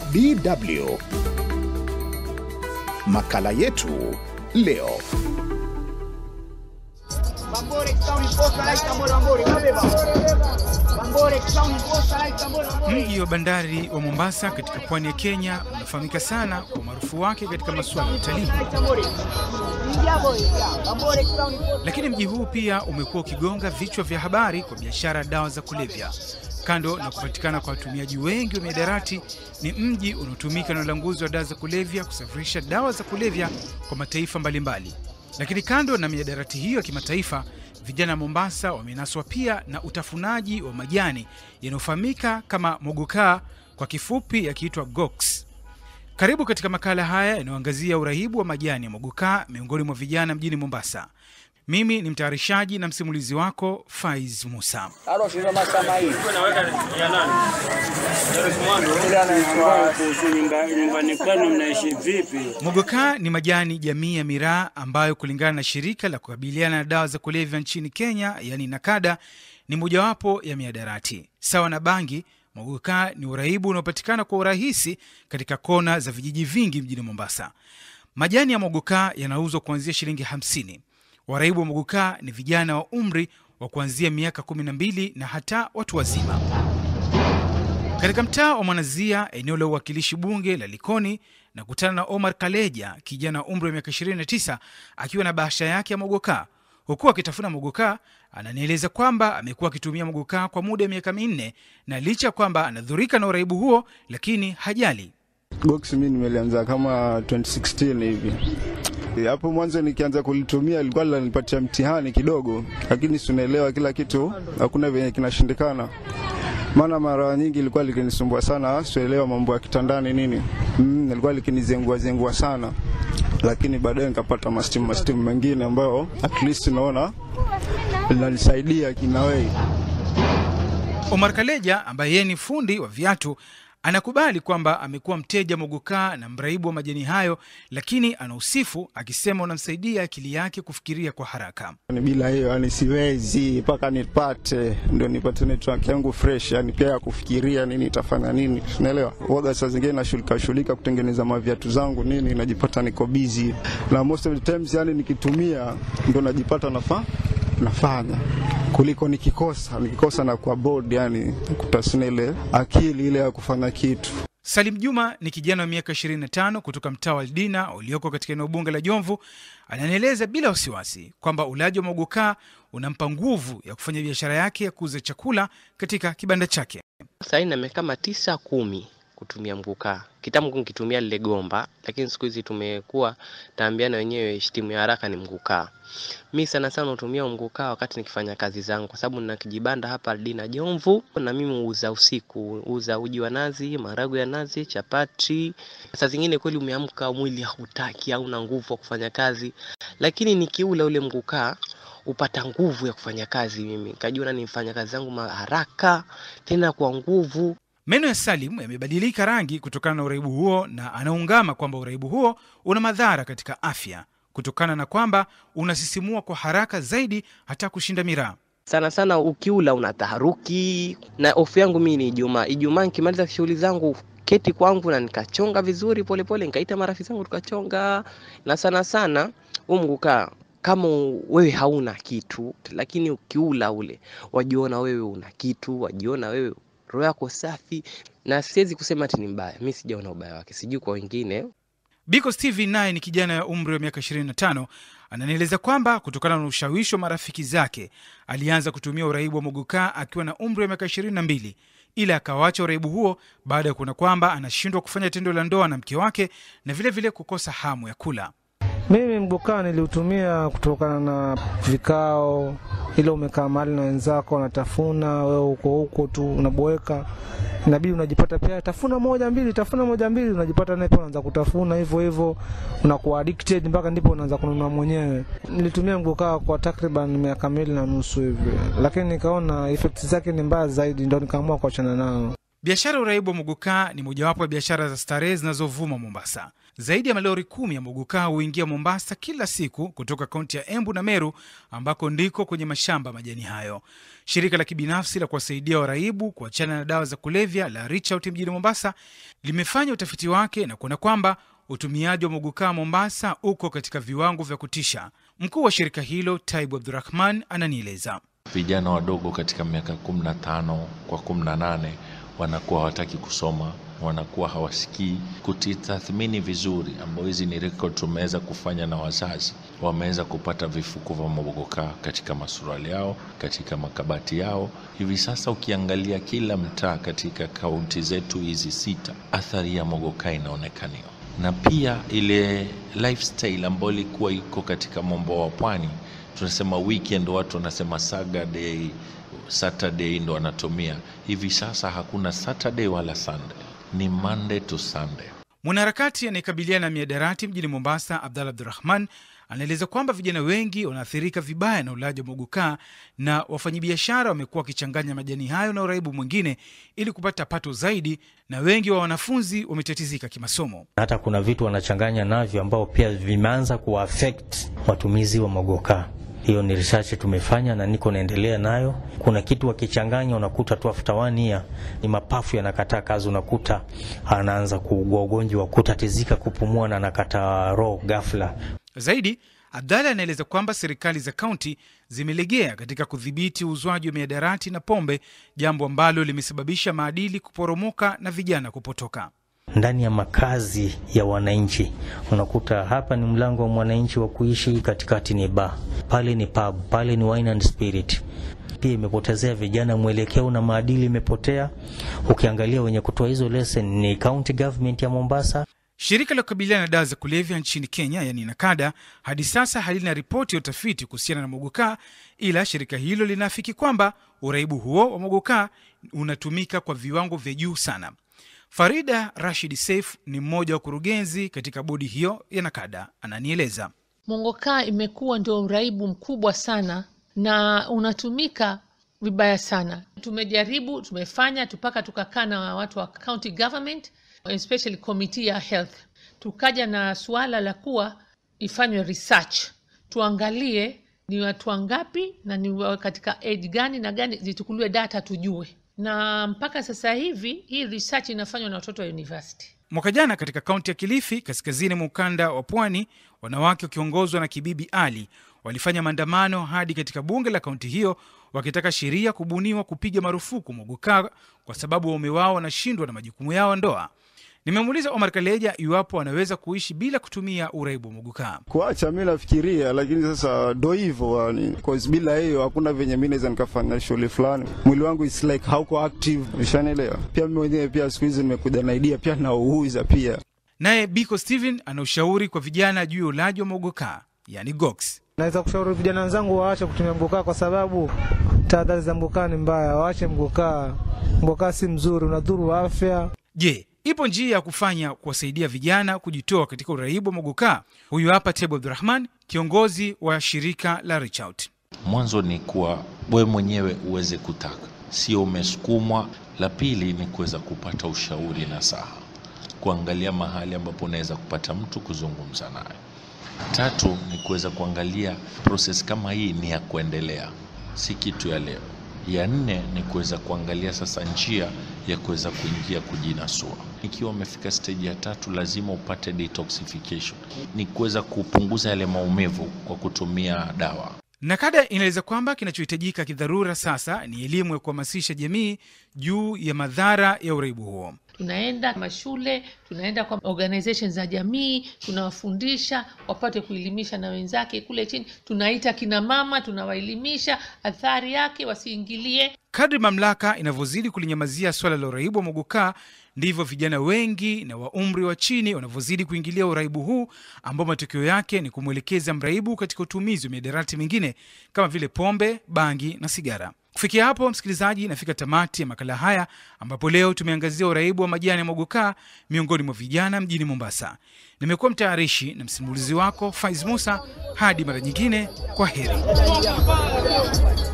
DW. Makala yetu leo. Mji wa bandari wa Mombasa katika pwani ya Kenya unafahamika sana kwa umaarufu wake katika masuala ya utalii, lakini mji huu pia umekuwa ukigonga vichwa vya habari kwa biashara ya dawa za kulevya. Kando na kupatikana kwa watumiaji wengi wa miadarati, ni mji unaotumika na ulanguzi wa dawa za kulevya kusafirisha dawa za kulevya kwa mataifa mbalimbali. Lakini kando na miadarati hiyo ya kimataifa, vijana wa Mombasa wamenaswa pia na utafunaji wa majani yanayofahamika kama mogokaa, kwa kifupi yakiitwa gox. Karibu katika makala haya yanayoangazia urahibu wa majani ya mogokaa miongoni mwa vijana mjini Mombasa. Mimi ni mtayarishaji na msimulizi wako Faiz Musa. nyumbani kwenu mnaishi vipi? Mogokaa ni majani jamii ya miraa ambayo kulingana na shirika la kukabiliana na dawa za kulevya nchini Kenya, yani NAKADA, ni mojawapo ya miadarati. Sawa na bangi, mogokaa ni uraibu unaopatikana kwa urahisi katika kona za vijiji vingi mjini Mombasa. Majani ya mogokaa yanauzwa kuanzia shilingi 50. Waraibu wa mogokaa ni vijana wa umri wa kuanzia miaka 12 na hata watu wazima. Katika mtaa wa Mwanazia, eneo la uwakilishi bunge la Likoni, na kutana na Omar Kaleja, kijana wa umri wa miaka 29 akiwa na bahasha yake ya mogokaa. Huku akitafuna mogokaa, ananieleza kwamba amekuwa akitumia mogokaa kwa muda wa miaka minne, na licha ya kwamba anadhurika na uraibu huo, lakini hajali. Box mi nimelianza kama 2016 hivi. Hapo mwanzo nikianza kulitumia ilikuwa linanipatia mtihani kidogo, lakini si unaelewa kila kitu hakuna venye kinashindikana. Maana mara nyingi ilikuwa likinisumbua sana, sielewa mambo ya kitandani nini. Mm, ilikuwa likinizengua zengua sana. Lakini baadaye nikapata mastimu mastimu mengine ambayo at least naona linanisaidia kinawei. Omar Kaleja ambaye yeye ni fundi wa viatu anakubali kwamba amekuwa mteja mogokaa na mraibu wa majani hayo, lakini anausifu akisema unamsaidia akili yake kufikiria kwa haraka. Ni bila hiyo yani siwezi mpaka nipate ndio nipate network yangu fresh, yani pia ya kufikiria nini itafanya nini, unaelewa. Waga saa zingine nashughulika shughulika kutengeneza maviatu zangu nini, najipata niko busy na most of the times, yani nikitumia ndio najipata nafa nafanya kuliko nikikosa nikikosa na kwa board, yani kutasina ile akili ile ya kufanya kitu. Salim Juma ni kijana wa miaka 25 kutoka mtaa wa Aldina ulioko katika eneo bunge la Jomvu. Ananieleza bila wasiwasi kwamba ulaji wa mogokaa unampa nguvu ya kufanya biashara yake ya kuuza chakula katika kibanda chake. Sahii na miaka kama tisa kumi kutumia mgukaa. Kitambo nikitumia lile gomba, lakini siku hizi tumekuwa taambiana wenyewe shtimu ya haraka ni mgukaa. Mi sana sana hutumia mgukaa wakati nikifanya kazi zangu, kwa sababu nina kijibanda hapa Aldina Jomvu, na mimi huuza usiku, huuza uji wa nazi, marago ya nazi, chapati. Saa zingine kweli umeamka mwili hautaki, hauna nguvu ya kufanya kazi, lakini nikiula ule mgukaa upata nguvu ya kufanya kazi. Mimi kajiona nimfanya kazi zangu haraka tena kwa nguvu. Meno ya Salim yamebadilika rangi kutokana na uraibu huo, na anaungama kwamba uraibu huo una madhara katika afya kutokana na kwamba unasisimua kwa haraka zaidi hata kushinda miraa. Sana sana ukiula una taharuki, na ofu yangu mimi ni Ijumaa. Ijumaa nikimaliza shughuli zangu keti kwangu na nikachonga vizuri polepole, nikaita marafiki zangu tukachonga, na sana sana huu mgukaa kama wewe hauna kitu, lakini ukiula ule wajiona wewe una kitu, wajiona wewe roho yako safi, na siwezi kusema ati ni mbaya. Mi sijaona ubaya wake, sijui kwa wengine. Biko Steven naye ni kijana ya umri wa miaka 25 ananieleza kwamba kutokana na ushawishi wa marafiki zake alianza kutumia uraibu wa mogokaa akiwa na umri wa miaka 22 ila akawacha uraibu huo baada ya kuona kwamba anashindwa kufanya tendo la ndoa na mke wake na vilevile vile kukosa hamu ya kula. Mimi mgokaa niliutumia kutokana na vikao, ile umekaa mahali na wenzako wanatafuna, wewe uko huko tu unaboeka, inabidi unajipata pia tafuna moja mbili, tafuna moja mbili, unajipata naye pia unaanza kutafuna hivyo hivyo, unakuwa addicted mpaka ndipo unaanza kununua mwenyewe. Nilitumia mgokaa kwa takriban miaka miwili na nusu hivi, lakini nikaona effects zake ni mbaya zaidi, ndo nikaamua kuachana nao. Biashara ya uraibu wa mogokaa ni mojawapo ya biashara za starehe zinazovuma Mombasa. Zaidi ya malori kumi ya mogokaa huingia Mombasa kila siku kutoka kaunti ya Embu na Meru, ambako ndiko kwenye mashamba majani hayo. Shirika la kibinafsi la kuwasaidia waraibu kuachana na dawa za kulevya la Reach Out mjini Mombasa limefanya utafiti wake na kuona kwamba utumiaji wa mogokaa Mombasa uko katika viwango vya kutisha. Mkuu wa shirika hilo Taibu Abdurahman ananieleza. Vijana wadogo katika miaka 15 kwa 18 wanakuwa hawataki kusoma, wanakuwa hawasikii kutitathmini vizuri, ambao hizi ni record tumeweza kufanya na wazazi. Wameweza kupata vifuko vya mogokaa katika masuruali yao, katika makabati yao. Hivi sasa ukiangalia kila mtaa katika kaunti zetu hizi sita, athari ya mogokaa inaonekaniwa, na pia ile lifestyle ambayo ilikuwa iko katika mambo wa pwani tunasema weekend, watu wanasema Saturday, Saturday ndo wanatumia. Hivi sasa hakuna Saturday wala Sunday, ni Monday to Sunday. Mwanaharakati anayekabiliana na miadarati mjini Mombasa, Abdalla Abdurahman anaeleza kwamba vijana wengi wanaathirika vibaya na ulaji wa mogokaa na wafanyabiashara wamekuwa wakichanganya majani hayo na uraibu mwingine ili kupata pato zaidi, na wengi wa wanafunzi wametatizika kimasomo. Hata kuna vitu wanachanganya navyo ambao pia vimeanza kuaffect watumizi wa mogokaa. Hiyo ni research tumefanya na niko naendelea nayo. Kuna kitu wakichanganya, unakuta tu after one year ni mapafu yanakataa kazi, unakuta anaanza kuugua ugonjwa wa kutatizika kupumua na anakata roho ghafla. Zaidi, Abdalla anaeleza kwamba serikali za kaunti zimelegea katika kudhibiti uuzwaji wa miadarati na pombe, jambo ambalo limesababisha maadili kuporomoka na vijana kupotoka ndani ya makazi ya wananchi. Unakuta hapa ni mlango wa mwananchi wa kuishi, katikati ni bar, pale ni pub, pale ni wine and spirit. Pia imepotezea vijana mwelekeo na maadili imepotea. Ukiangalia wenye kutoa hizo lesson ni county government ya Mombasa. Shirika la kukabiliana na dawa za kulevya nchini Kenya, yani NACADA, hadi sasa halina ripoti ya utafiti kuhusiana na mogokaa, ila shirika hilo linaafiki kwamba uraibu huo wa mogokaa unatumika kwa viwango vya juu sana. Farida Rashid Saif ni mmoja wa kurugenzi katika bodi hiyo ya NACADA, ananieleza. Mongokaa imekuwa ndio uraibu mkubwa sana na unatumika vibaya sana. Tumejaribu, tumefanya mpaka tukakaa na watu wa county government, especially committee ya health, tukaja na suala la kuwa ifanywe research, tuangalie ni watu wangapi na ni katika age gani na gani, zichukuliwe data tujue na mpaka sasa hivi hii research inafanywa na watoto wa university. Mwaka jana katika kaunti ya Kilifi, kaskazini mwa ukanda wa pwani, wanawake wakiongozwa na Kibibi Ali walifanya maandamano hadi katika bunge la kaunti hiyo wakitaka sheria kubuniwa kupiga marufuku mogokaa kwa sababu waume wao wanashindwa na majukumu yao ndoa. Nimemuuliza Omar Kaleja iwapo wanaweza kuishi bila kutumia uraibu wa mogokaa. Kuacha mi nafikiria, lakini sasa ndo hivyo yani, cause bila hiyo hakuna venye mi naweza nikafanya shughuli fulani. Mwili wangu is like hauko active, ushanielewa? Pia mi mwenyewe pia siku hizi nimekuja na idea pia nauuza pia. Naye Biko Steven ana ushauri kwa vijana juu ya ulaji wa mogokaa, yani gox. Naweza kushauri vijana wenzangu waache kutumia mgokaa kwa sababu tahadhari za mgokaa ni mbaya. Waache mgokaa, mgokaa si mzuri, unadhuru afya. Je, ipo njia ya kufanya kuwasaidia vijana kujitoa katika uraibu wa mogokaa? Huyu hapa Tebu Abdurahman, kiongozi wa shirika la Reach Out. Mwanzo ni kuwa wewe mwenyewe uweze kutaka, sio umesukumwa. La pili ni kuweza kupata ushauri na saha, kuangalia mahali ambapo unaweza kupata mtu kuzungumza naye. Tatu ni kuweza kuangalia proses kama hii ni ya kuendelea, si kitu ya leo. Ya nne ni kuweza kuangalia sasa njia ya kuweza kuingia kujinasua. Ikiwa umefika stage ya tatu, lazima upate detoxification, ni kuweza kupunguza yale maumivu kwa kutumia dawa. NACADA inaeleza kwamba kinachohitajika kidharura sasa ni elimu ya kuhamasisha jamii juu ya madhara ya uraibu huo. Tunaenda mashule, tunaenda kwa organizations za jamii, tunawafundisha wapate kuelimisha na wenzake kule chini. Tunaita kina mama, tunawaelimisha athari yake, wasiingilie. Kadri mamlaka inavyozidi kulinyamazia swala la uraibu wa mogokaa, ndivyo vijana wengi na wa umri wa chini wanavyozidi kuingilia uraibu huu, ambao matokeo yake ni kumwelekeza mraibu katika utumizi wa miadarati mingine kama vile pombe, bangi na sigara. Kufikia hapo, msikilizaji, inafika tamati ya makala haya ambapo leo tumeangazia uraibu wa majani ya mogokaa miongoni mwa vijana mjini Mombasa. Nimekuwa mtayarishi na msimulizi wako Faiz Musa. Hadi mara nyingine, kwa heri.